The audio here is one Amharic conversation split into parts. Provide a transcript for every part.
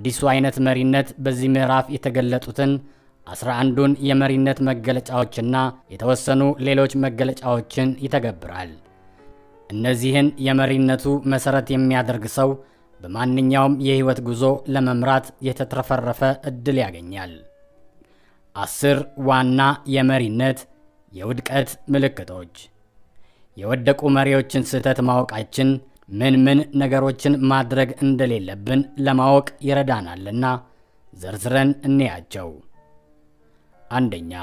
አዲሱ አይነት መሪነት በዚህ ምዕራፍ የተገለጡትን አስራ አንዱን የመሪነት መገለጫዎችና የተወሰኑ ሌሎች መገለጫዎችን ይተገብራል። እነዚህን የመሪነቱ መሠረት የሚያደርግ ሰው በማንኛውም የሕይወት ጉዞ ለመምራት የተትረፈረፈ ዕድል ያገኛል። አስር ዋና የመሪነት የውድቀት ምልክቶች። የወደቁ መሪዎችን ስህተት ማወቃችን ምን ምን ነገሮችን ማድረግ እንደሌለብን ለማወቅ ይረዳናልና ዘርዝረን እንያቸው። አንደኛ፣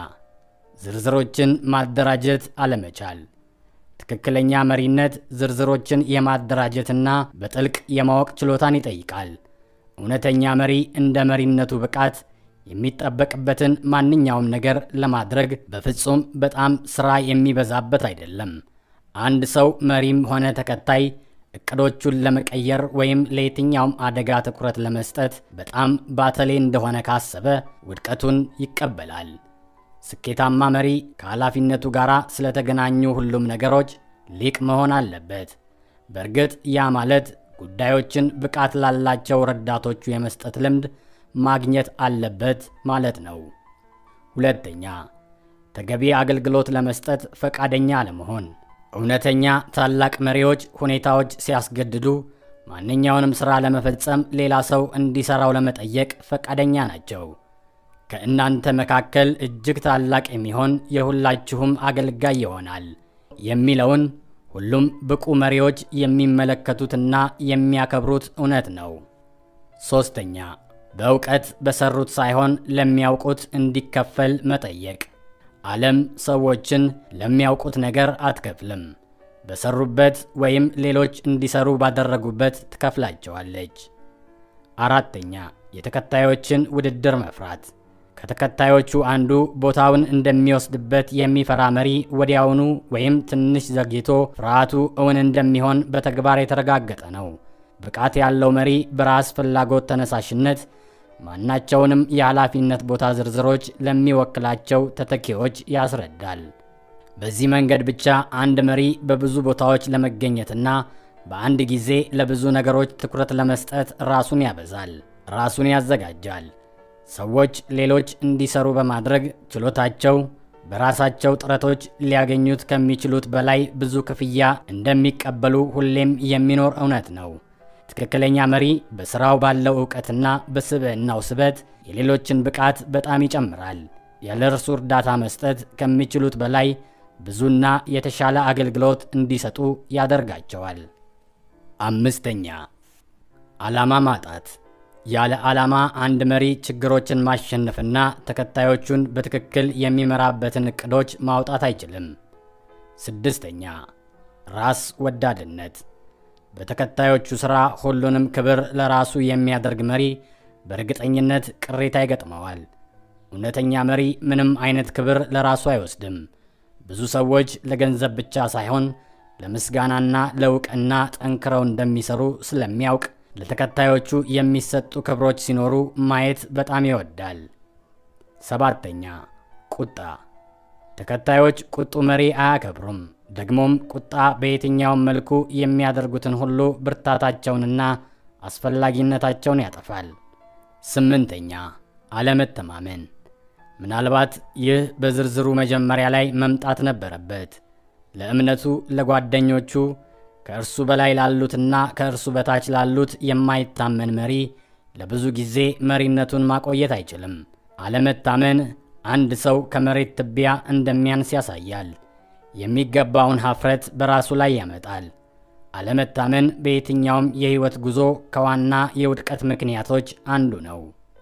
ዝርዝሮችን ማደራጀት አለመቻል። ትክክለኛ መሪነት ዝርዝሮችን የማደራጀትና በጥልቅ የማወቅ ችሎታን ይጠይቃል። እውነተኛ መሪ እንደ መሪነቱ ብቃት የሚጠበቅበትን ማንኛውም ነገር ለማድረግ በፍጹም በጣም ሥራ የሚበዛበት አይደለም። አንድ ሰው መሪም ሆነ ተከታይ እቅዶቹን ለመቀየር ወይም ለየትኛውም አደጋ ትኩረት ለመስጠት በጣም ባተሌ እንደሆነ ካሰበ ውድቀቱን ይቀበላል። ስኬታማ መሪ ከኃላፊነቱ ጋር ስለተገናኙ ሁሉም ነገሮች ሊቅ መሆን አለበት። በእርግጥ ያ ማለት ጉዳዮችን ብቃት ላላቸው ረዳቶቹ የመስጠት ልምድ ማግኘት አለበት ማለት ነው። ሁለተኛ፣ ተገቢ አገልግሎት ለመስጠት ፈቃደኛ አለመሆን። እውነተኛ ታላቅ መሪዎች ሁኔታዎች ሲያስገድዱ ማንኛውንም ሥራ ለመፈጸም ሌላ ሰው እንዲሠራው ለመጠየቅ ፈቃደኛ ናቸው። ከእናንተ መካከል እጅግ ታላቅ የሚሆን የሁላችሁም አገልጋይ ይሆናል የሚለውን ሁሉም ብቁ መሪዎች የሚመለከቱትና የሚያከብሩት እውነት ነው። ሦስተኛ በእውቀት በሰሩት ሳይሆን ለሚያውቁት እንዲከፈል መጠየቅ። ዓለም ሰዎችን ለሚያውቁት ነገር አትከፍልም፣ በሰሩበት ወይም ሌሎች እንዲሰሩ ባደረጉበት ትከፍላቸዋለች። አራተኛ የተከታዮችን ውድድር መፍራት። ከተከታዮቹ አንዱ ቦታውን እንደሚወስድበት የሚፈራ መሪ ወዲያውኑ ወይም ትንሽ ዘግይቶ ፍርሃቱ እውን እንደሚሆን በተግባር የተረጋገጠ ነው። ብቃት ያለው መሪ በራስ ፍላጎት ተነሳሽነት ማናቸውንም የኃላፊነት ቦታ ዝርዝሮች ለሚወክላቸው ተተኪዎች ያስረዳል። በዚህ መንገድ ብቻ አንድ መሪ በብዙ ቦታዎች ለመገኘትና በአንድ ጊዜ ለብዙ ነገሮች ትኩረት ለመስጠት ራሱን ያበዛል፣ ራሱን ያዘጋጃል። ሰዎች ሌሎች እንዲሰሩ በማድረግ ችሎታቸው በራሳቸው ጥረቶች ሊያገኙት ከሚችሉት በላይ ብዙ ክፍያ እንደሚቀበሉ ሁሌም የሚኖር እውነት ነው። ትክክለኛ መሪ በሥራው ባለው ዕውቀትና በስብዕናው ስበት የሌሎችን ብቃት በጣም ይጨምራል። ያለ እርሱ እርዳታ መስጠት ከሚችሉት በላይ ብዙና የተሻለ አገልግሎት እንዲሰጡ ያደርጋቸዋል። አምስተኛ ዓላማ ማጣት። ያለ ዓላማ አንድ መሪ ችግሮችን ማሸነፍና ተከታዮቹን በትክክል የሚመራበትን ዕቅዶች ማውጣት አይችልም። ስድስተኛ ራስ ወዳድነት። በተከታዮቹ ሥራ ሁሉንም ክብር ለራሱ የሚያደርግ መሪ በእርግጠኝነት ቅሬታ ይገጥመዋል። እውነተኛ መሪ ምንም አይነት ክብር ለራሱ አይወስድም። ብዙ ሰዎች ለገንዘብ ብቻ ሳይሆን ለምስጋናና ለእውቅና ጠንክረው እንደሚሰሩ ስለሚያውቅ ለተከታዮቹ የሚሰጡ ክብሮች ሲኖሩ ማየት በጣም ይወዳል። ሰባተኛ ቁጣ። ተከታዮች ቁጡ መሪ አያከብሩም። ደግሞም ቁጣ በየትኛውም መልኩ የሚያደርጉትን ሁሉ ብርታታቸውንና አስፈላጊነታቸውን ያጠፋል። ስምንተኛ አለመተማመን። ምናልባት ይህ በዝርዝሩ መጀመሪያ ላይ መምጣት ነበረበት። ለእምነቱ፣ ለጓደኞቹ፣ ከእርሱ በላይ ላሉትና ከእርሱ በታች ላሉት የማይታመን መሪ ለብዙ ጊዜ መሪነቱን ማቆየት አይችልም። አለመታመን አንድ ሰው ከመሬት ትቢያ እንደሚያንስ ያሳያል። የሚገባውን ሀፍረት በራሱ ላይ ያመጣል። አለመታመን በየትኛውም የሕይወት ጉዞ ከዋና የውድቀት ምክንያቶች አንዱ ነው።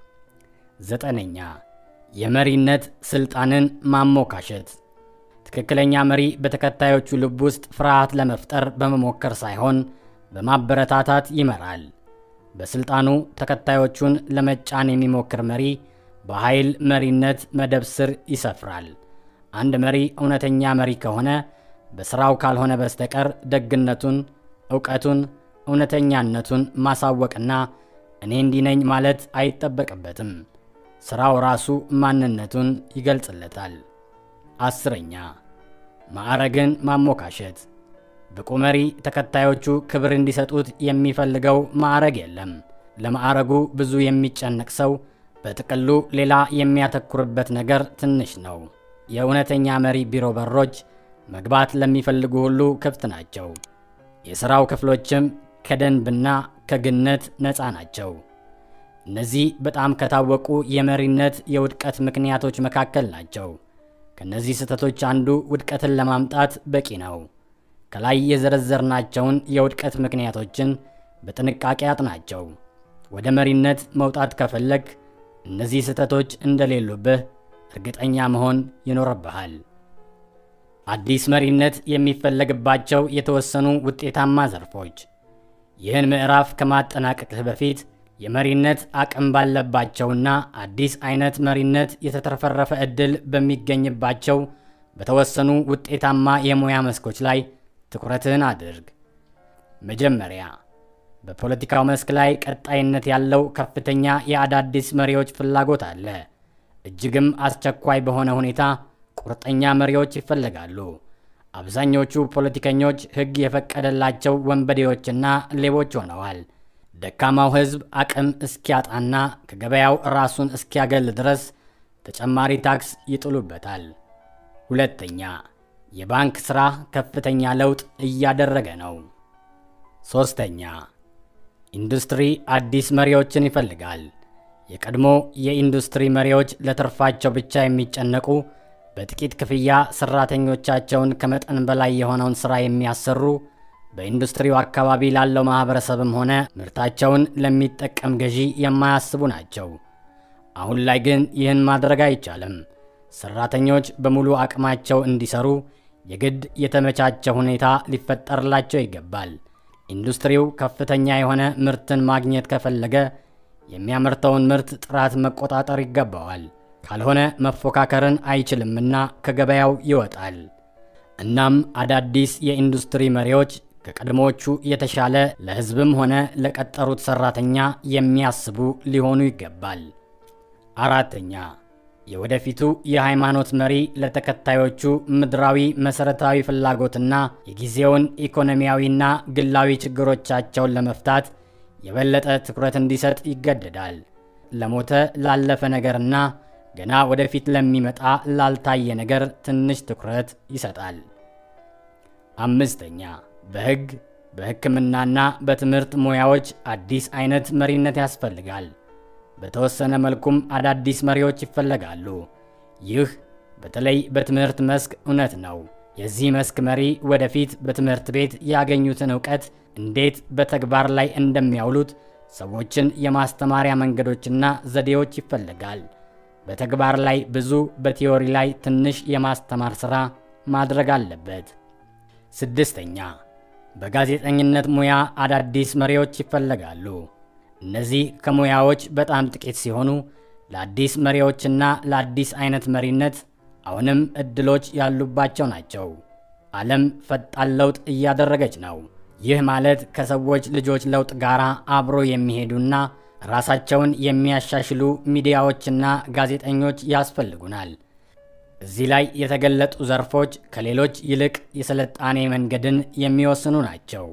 ዘጠነኛ የመሪነት ስልጣንን ማሞካሸት። ትክክለኛ መሪ በተከታዮቹ ልብ ውስጥ ፍርሃት ለመፍጠር በመሞከር ሳይሆን በማበረታታት ይመራል። በስልጣኑ ተከታዮቹን ለመጫን የሚሞክር መሪ በኃይል መሪነት መደብ ስር ይሰፍራል። አንድ መሪ እውነተኛ መሪ ከሆነ በሥራው ካልሆነ በስተቀር ደግነቱን፣ ዕውቀቱን፣ እውነተኛነቱን ማሳወቅና እኔ እንዲህ ነኝ ማለት አይጠበቅበትም። ሥራው ራሱ ማንነቱን ይገልጽለታል። አስረኛ ማዕረግን ማሞካሸት። ብቁ መሪ ተከታዮቹ ክብር እንዲሰጡት የሚፈልገው ማዕረግ የለም። ለማዕረጉ ብዙ የሚጨነቅ ሰው በጥቅሉ ሌላ የሚያተኩርበት ነገር ትንሽ ነው። የእውነተኛ መሪ ቢሮ በሮች መግባት ለሚፈልጉ ሁሉ ክፍት ናቸው። የሥራው ክፍሎችም ከደንብና ከግነት ነፃ ናቸው። እነዚህ በጣም ከታወቁ የመሪነት የውድቀት ምክንያቶች መካከል ናቸው። ከእነዚህ ስህተቶች አንዱ ውድቀትን ለማምጣት በቂ ነው። ከላይ የዘረዘርናቸውን የውድቀት ምክንያቶችን በጥንቃቄ አጥናቸው። ወደ መሪነት መውጣት ከፈለግ እነዚህ ስህተቶች እንደሌሉብህ እርግጠኛ መሆን ይኖርብሃል። አዲስ መሪነት የሚፈለግባቸው የተወሰኑ ውጤታማ ዘርፎች። ይህን ምዕራፍ ከማጠናቀቅህ በፊት የመሪነት አቅም ባለባቸውና አዲስ አይነት መሪነት የተትረፈረፈ ዕድል በሚገኝባቸው በተወሰኑ ውጤታማ የሙያ መስኮች ላይ ትኩረትህን አድርግ። መጀመሪያ በፖለቲካው መስክ ላይ ቀጣይነት ያለው ከፍተኛ የአዳዲስ መሪዎች ፍላጎት አለ። እጅግም አስቸኳይ በሆነ ሁኔታ ቁርጠኛ መሪዎች ይፈለጋሉ። አብዛኞቹ ፖለቲከኞች ሕግ የፈቀደላቸው ወንበዴዎችና ሌቦች ሆነዋል። ደካማው ሕዝብ አቅም እስኪያጣና ከገበያው ራሱን እስኪያገል ድረስ ተጨማሪ ታክስ ይጥሉበታል። ሁለተኛ፣ የባንክ ሥራ ከፍተኛ ለውጥ እያደረገ ነው። ሦስተኛ፣ ኢንዱስትሪ አዲስ መሪዎችን ይፈልጋል። የቀድሞ የኢንዱስትሪ መሪዎች ለትርፋቸው ብቻ የሚጨነቁ በጥቂት ክፍያ ሰራተኞቻቸውን ከመጠን በላይ የሆነውን ሥራ የሚያሰሩ በኢንዱስትሪው አካባቢ ላለው ማኅበረሰብም ሆነ ምርታቸውን ለሚጠቀም ገዢ የማያስቡ ናቸው። አሁን ላይ ግን ይህን ማድረግ አይቻልም። ሰራተኞች በሙሉ አቅማቸው እንዲሰሩ የግድ የተመቻቸ ሁኔታ ሊፈጠርላቸው ይገባል። ኢንዱስትሪው ከፍተኛ የሆነ ምርትን ማግኘት ከፈለገ የሚያመርተውን ምርት ጥራት መቆጣጠር ይገባዋል። ካልሆነ መፎካከርን አይችልምና ከገበያው ይወጣል። እናም አዳዲስ የኢንዱስትሪ መሪዎች ከቀድሞዎቹ የተሻለ ለሕዝብም ሆነ ለቀጠሩት ሰራተኛ የሚያስቡ ሊሆኑ ይገባል። አራተኛ የወደፊቱ የሃይማኖት መሪ ለተከታዮቹ ምድራዊ መሠረታዊ ፍላጎትና የጊዜውን ኢኮኖሚያዊና ግላዊ ችግሮቻቸውን ለመፍታት የበለጠ ትኩረት እንዲሰጥ ይገደዳል። ለሞተ ላለፈ ነገርና ገና ወደፊት ለሚመጣ ላልታየ ነገር ትንሽ ትኩረት ይሰጣል። አምስተኛ በሕግ በሕክምናና በትምህርት ሙያዎች አዲስ አይነት መሪነት ያስፈልጋል። በተወሰነ መልኩም አዳዲስ መሪዎች ይፈለጋሉ። ይህ በተለይ በትምህርት መስክ እውነት ነው። የዚህ መስክ መሪ ወደፊት በትምህርት ቤት ያገኙትን እውቀት እንዴት በተግባር ላይ እንደሚያውሉት ሰዎችን የማስተማሪያ መንገዶችና ዘዴዎች ይፈልጋል። በተግባር ላይ ብዙ፣ በቲዮሪ ላይ ትንሽ የማስተማር ሥራ ማድረግ አለበት። ስድስተኛ በጋዜጠኝነት ሙያ አዳዲስ መሪዎች ይፈለጋሉ። እነዚህ ከሙያዎች በጣም ጥቂት ሲሆኑ ለአዲስ መሪዎችና ለአዲስ አይነት መሪነት አሁንም እድሎች ያሉባቸው ናቸው። ዓለም ፈጣን ለውጥ እያደረገች ነው። ይህ ማለት ከሰዎች ልጆች ለውጥ ጋር አብሮ የሚሄዱና ራሳቸውን የሚያሻሽሉ ሚዲያዎችና ጋዜጠኞች ያስፈልጉናል። እዚህ ላይ የተገለጡ ዘርፎች ከሌሎች ይልቅ የስልጣኔ መንገድን የሚወስኑ ናቸው።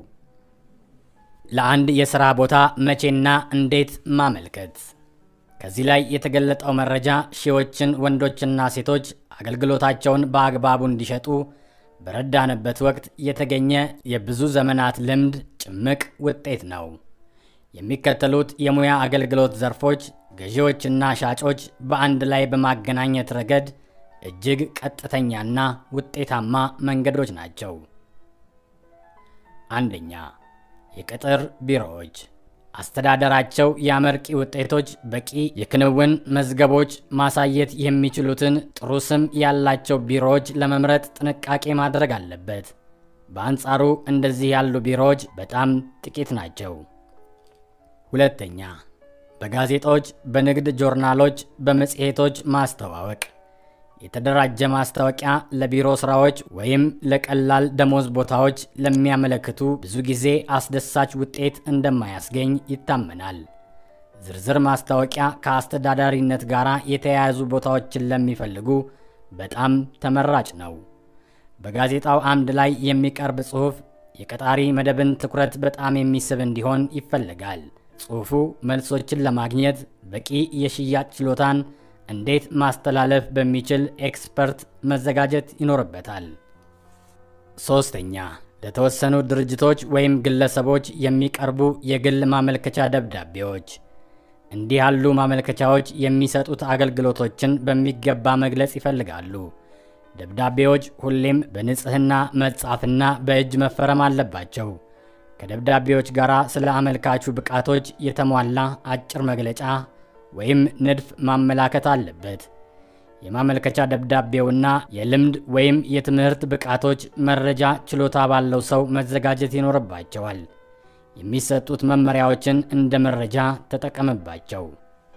ለአንድ የሥራ ቦታ መቼና እንዴት ማመልከት። ከዚህ ላይ የተገለጠው መረጃ ሺዎችን ወንዶችና ሴቶች አገልግሎታቸውን በአግባቡ እንዲሸጡ በረዳንበት ወቅት የተገኘ የብዙ ዘመናት ልምድ ጭምቅ ውጤት ነው። የሚከተሉት የሙያ አገልግሎት ዘርፎች ገዢዎችና ሻጮች በአንድ ላይ በማገናኘት ረገድ እጅግ ቀጥተኛና ውጤታማ መንገዶች ናቸው። አንደኛ፣ የቅጥር ቢሮዎች አስተዳደራቸው የአመርቂ ውጤቶች፣ በቂ የክንውን መዝገቦች ማሳየት የሚችሉትን ጥሩ ስም ያላቸው ቢሮዎች ለመምረጥ ጥንቃቄ ማድረግ አለበት። በአንጻሩ እንደዚህ ያሉ ቢሮዎች በጣም ጥቂት ናቸው። ሁለተኛ፣ በጋዜጦች፣ በንግድ ጆርናሎች፣ በመጽሔቶች ማስተዋወቅ የተደራጀ ማስታወቂያ ለቢሮ ስራዎች ወይም ለቀላል ደሞዝ ቦታዎች ለሚያመለክቱ ብዙ ጊዜ አስደሳች ውጤት እንደማያስገኝ ይታመናል። ዝርዝር ማስታወቂያ ከአስተዳዳሪነት ጋር የተያያዙ ቦታዎችን ለሚፈልጉ በጣም ተመራጭ ነው። በጋዜጣው አምድ ላይ የሚቀርብ ጽሑፍ የቀጣሪ መደብን ትኩረት በጣም የሚስብ እንዲሆን ይፈልጋል። ጽሑፉ መልሶችን ለማግኘት በቂ የሽያጭ ችሎታን እንዴት ማስተላለፍ በሚችል ኤክስፐርት መዘጋጀት ይኖርበታል። ሶስተኛ ለተወሰኑ ድርጅቶች ወይም ግለሰቦች የሚቀርቡ የግል ማመልከቻ ደብዳቤዎች። እንዲህ ያሉ ማመልከቻዎች የሚሰጡት አገልግሎቶችን በሚገባ መግለጽ ይፈልጋሉ። ደብዳቤዎች ሁሌም በንጽህና መጻፍና በእጅ መፈረም አለባቸው። ከደብዳቤዎች ጋር ስለ አመልካቹ ብቃቶች የተሟላ አጭር መግለጫ ወይም ንድፍ ማመላከት አለበት። የማመልከቻ ደብዳቤውና የልምድ ወይም የትምህርት ብቃቶች መረጃ ችሎታ ባለው ሰው መዘጋጀት ይኖርባቸዋል። የሚሰጡት መመሪያዎችን እንደ መረጃ ተጠቀምባቸው።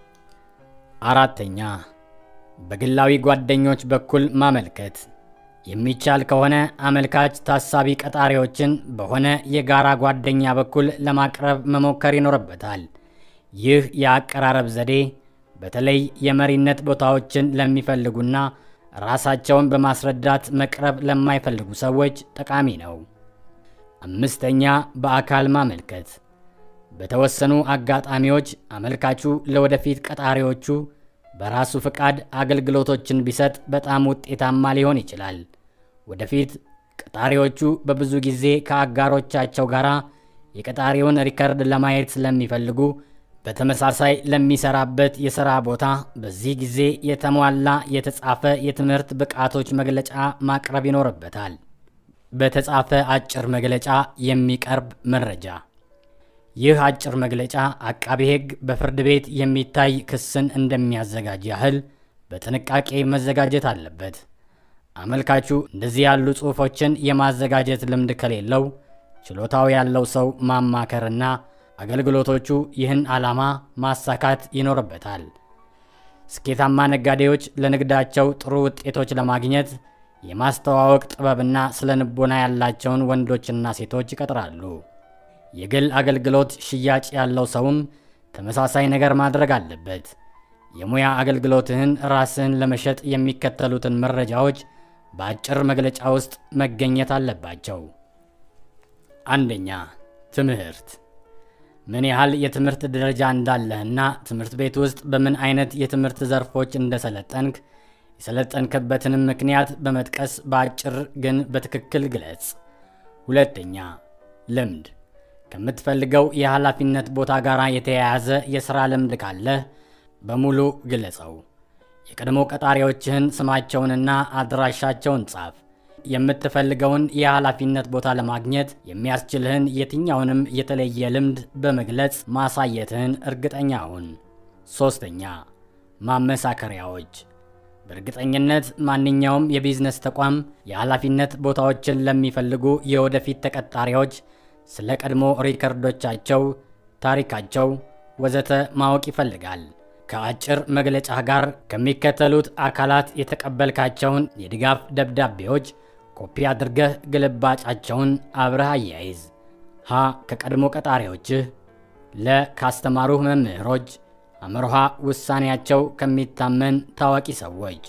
አራተኛ በግላዊ ጓደኞች በኩል ማመልከት። የሚቻል ከሆነ አመልካች ታሳቢ ቀጣሪዎችን በሆነ የጋራ ጓደኛ በኩል ለማቅረብ መሞከር ይኖርበታል። ይህ የአቀራረብ ዘዴ በተለይ የመሪነት ቦታዎችን ለሚፈልጉና ራሳቸውን በማስረዳት መቅረብ ለማይፈልጉ ሰዎች ጠቃሚ ነው። አምስተኛ በአካል ማመልከት። በተወሰኑ አጋጣሚዎች አመልካቹ ለወደፊት ቀጣሪዎቹ በራሱ ፍቃድ አገልግሎቶችን ቢሰጥ በጣም ውጤታማ ሊሆን ይችላል። ወደፊት ቀጣሪዎቹ በብዙ ጊዜ ከአጋሮቻቸው ጋር የቀጣሪውን ሪከርድ ለማየት ስለሚፈልጉ በተመሳሳይ ለሚሰራበት የሥራ ቦታ በዚህ ጊዜ የተሟላ የተጻፈ የትምህርት ብቃቶች መግለጫ ማቅረብ ይኖርበታል። በተጻፈ አጭር መግለጫ የሚቀርብ መረጃ። ይህ አጭር መግለጫ አቃቤ ሕግ በፍርድ ቤት የሚታይ ክስን እንደሚያዘጋጅ ያህል በጥንቃቄ መዘጋጀት አለበት። አመልካቹ እንደዚህ ያሉ ጽሑፎችን የማዘጋጀት ልምድ ከሌለው ችሎታው ያለው ሰው ማማከርና አገልግሎቶቹ ይህን ዓላማ ማሳካት ይኖርበታል። ስኬታማ ነጋዴዎች ለንግዳቸው ጥሩ ውጤቶች ለማግኘት የማስተዋወቅ ጥበብና ስለ ንቦና ያላቸውን ወንዶችና ሴቶች ይቀጥራሉ። የግል አገልግሎት ሽያጭ ያለው ሰውም ተመሳሳይ ነገር ማድረግ አለበት። የሙያ አገልግሎትህን ራስህን ለመሸጥ የሚከተሉትን መረጃዎች በአጭር መግለጫ ውስጥ መገኘት አለባቸው። አንደኛ፣ ትምህርት ምን ያህል የትምህርት ደረጃ እንዳለህና ትምህርት ቤት ውስጥ በምን አይነት የትምህርት ዘርፎች እንደሰለጠንክ የሰለጠንክበትንም ምክንያት በመጥቀስ በአጭር ግን በትክክል ግለጽ። ሁለተኛ፣ ልምድ ከምትፈልገው የኃላፊነት ቦታ ጋር የተያያዘ የሥራ ልምድ ካለህ በሙሉ ግለጸው። የቀድሞ ቀጣሪዎችህን ስማቸውንና አድራሻቸውን ጻፍ። የምትፈልገውን የኃላፊነት ቦታ ለማግኘት የሚያስችልህን የትኛውንም የተለየ ልምድ በመግለጽ ማሳየትህን እርግጠኛ ሁን። ሦስተኛ፣ ማመሳከሪያዎች በእርግጠኝነት ማንኛውም የቢዝነስ ተቋም የኃላፊነት ቦታዎችን ለሚፈልጉ የወደፊት ተቀጣሪዎች ስለ ቀድሞ ሪከርዶቻቸው፣ ታሪካቸው ወዘተ ማወቅ ይፈልጋል። ከአጭር መግለጫ ጋር ከሚከተሉት አካላት የተቀበልካቸውን የድጋፍ ደብዳቤዎች ኮፒ አድርገህ ግልባጫቸውን አብረህ አያይዝ። ሀ ከቀድሞ ቀጣሪዎችህ፣ ለ ካስተማሩህ መምህሮች፣ አምርሃ ውሳኔያቸው ከሚታመን ታዋቂ ሰዎች።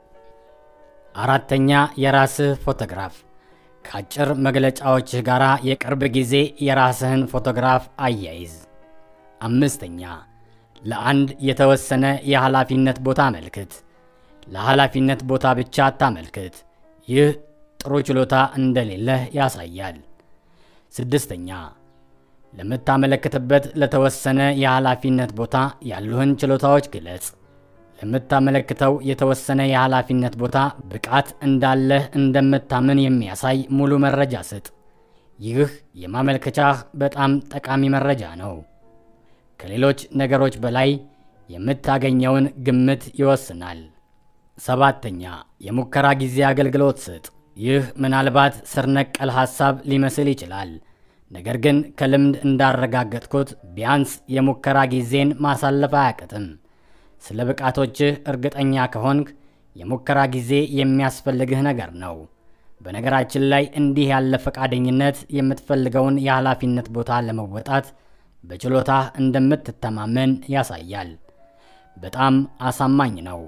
አራተኛ የራስህ ፎቶግራፍ ከአጭር መግለጫዎችህ ጋር የቅርብ ጊዜ የራስህን ፎቶግራፍ አያይዝ። አምስተኛ ለአንድ የተወሰነ የኃላፊነት ቦታ አመልክት። ለኃላፊነት ቦታ ብቻ አታመልክት። ይህ ጥሩ ችሎታ እንደሌለህ ያሳያል። ስድስተኛ ለምታመለክትበት ለተወሰነ የኃላፊነት ቦታ ያሉህን ችሎታዎች ግለጽ። ለምታመለክተው የተወሰነ የኃላፊነት ቦታ ብቃት እንዳለህ እንደምታምን የሚያሳይ ሙሉ መረጃ ስጥ። ይህ የማመልከቻህ በጣም ጠቃሚ መረጃ ነው። ከሌሎች ነገሮች በላይ የምታገኘውን ግምት ይወስናል። ሰባተኛ የሙከራ ጊዜ አገልግሎት ስጥ። ይህ ምናልባት ስር ነቀል ሐሳብ ሊመስል ይችላል። ነገር ግን ከልምድ እንዳረጋገጥኩት ቢያንስ የሙከራ ጊዜን ማሳለፍ አያቅትም። ስለ ብቃቶችህ እርግጠኛ ከሆንክ የሙከራ ጊዜ የሚያስፈልግህ ነገር ነው። በነገራችን ላይ እንዲህ ያለ ፈቃደኝነት የምትፈልገውን የኃላፊነት ቦታ ለመወጣት በችሎታህ እንደምትተማመን ያሳያል። በጣም አሳማኝ ነው።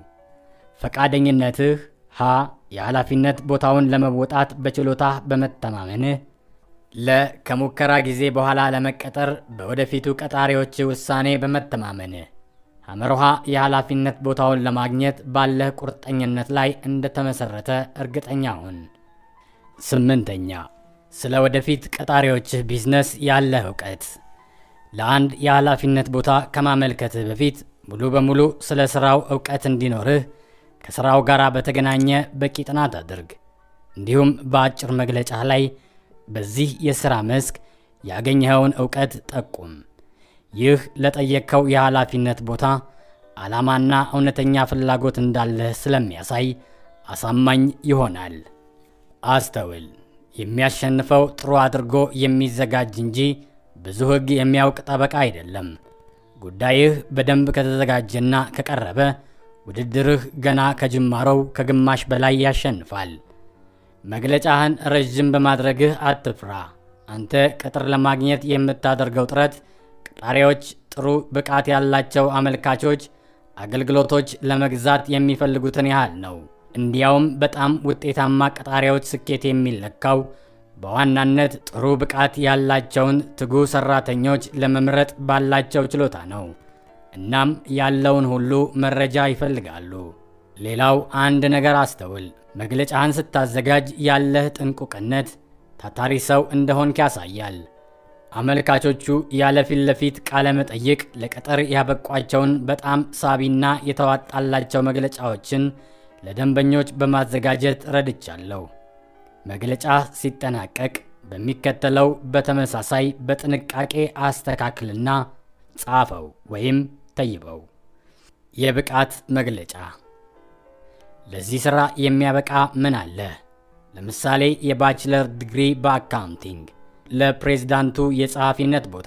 ፈቃደኝነትህ ሀ የኃላፊነት ቦታውን ለመወጣት በችሎታህ በመተማመንህ፣ ለ ከሙከራ ጊዜ በኋላ ለመቀጠር በወደፊቱ ቀጣሪዎች ውሳኔ በመተማመን ሐመርሃ የኃላፊነት ቦታውን ለማግኘት ባለህ ቁርጠኝነት ላይ እንደተመሰረተ እርግጠኛ ሁን። ስምንተኛ ስለ ወደፊት ቀጣሪዎችህ ቢዝነስ ያለህ እውቀት። ለአንድ የኃላፊነት ቦታ ከማመልከትህ በፊት ሙሉ በሙሉ ስለ ሥራው እውቀት እንዲኖርህ ከሥራው ጋር በተገናኘ በቂ ጥናት አድርግ። እንዲሁም በአጭር መግለጫህ ላይ በዚህ የሥራ መስክ ያገኘኸውን እውቀት ጠቁም። ይህ ለጠየቅከው የኃላፊነት ቦታ ዓላማና እውነተኛ ፍላጎት እንዳለህ ስለሚያሳይ አሳማኝ ይሆናል። አስተውል። የሚያሸንፈው ጥሩ አድርጎ የሚዘጋጅ እንጂ ብዙ ሕግ የሚያውቅ ጠበቃ አይደለም። ጉዳይህ በደንብ ከተዘጋጀና ከቀረበ ውድድርህ ገና ከጅማሮው ከግማሽ በላይ ያሸንፋል። መግለጫህን ረዥም በማድረግህ አትፍራ። አንተ ቅጥር ለማግኘት የምታደርገው ጥረት ቀጣሪዎች ጥሩ ብቃት ያላቸው አመልካቾች አገልግሎቶች ለመግዛት የሚፈልጉትን ያህል ነው። እንዲያውም በጣም ውጤታማ ቀጣሪዎች ስኬት የሚለካው በዋናነት ጥሩ ብቃት ያላቸውን ትጉ ሰራተኞች ለመምረጥ ባላቸው ችሎታ ነው። እናም ያለውን ሁሉ መረጃ ይፈልጋሉ። ሌላው አንድ ነገር አስተውል። መግለጫህን ስታዘጋጅ ያለህ ጥንቁቅነት ታታሪ ሰው እንደሆንክ ያሳያል። አመልካቾቹ ያለ ፊት ለፊት ቃለ መጠይቅ ለቅጥር ያበቋቸውን በጣም ሳቢና የተዋጣላቸው መግለጫዎችን ለደንበኞች በማዘጋጀት ረድቻለሁ። መግለጫ ሲጠናቀቅ በሚከተለው በተመሳሳይ በጥንቃቄ አስተካክልና ጻፈው ወይም ተይበው። የብቃት መግለጫ። ለዚህ ሥራ የሚያበቃ ምን አለ? ለምሳሌ የባችለር ዲግሪ በአካውንቲንግ፣ ለፕሬዝዳንቱ የጸሐፊነት ቦታ፣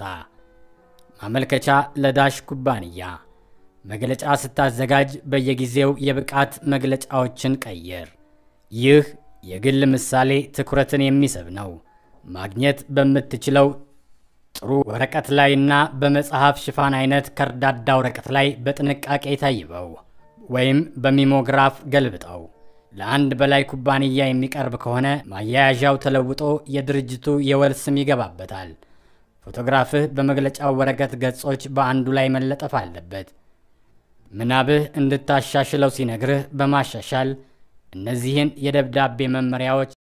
ማመልከቻ ለዳሽ ኩባንያ። መግለጫ ስታዘጋጅ በየጊዜው የብቃት መግለጫዎችን ቀየር። ይህ የግል ምሳሌ ትኩረትን የሚስብ ነው። ማግኘት በምትችለው ጥሩ ወረቀት ላይና በመጽሐፍ ሽፋን አይነት ከርዳዳ ወረቀት ላይ በጥንቃቄ ታይበው ወይም በሚሞግራፍ ገልብጠው። ለአንድ በላይ ኩባንያ የሚቀርብ ከሆነ ማያያዣው ተለውጦ የድርጅቱ የወል ስም ይገባበታል። ፎቶግራፍህ በመግለጫው ወረቀት ገጾች በአንዱ ላይ መለጠፍ አለበት። ምናብህ እንድታሻሽለው ሲነግርህ በማሻሻል እነዚህን የደብዳቤ መመሪያዎች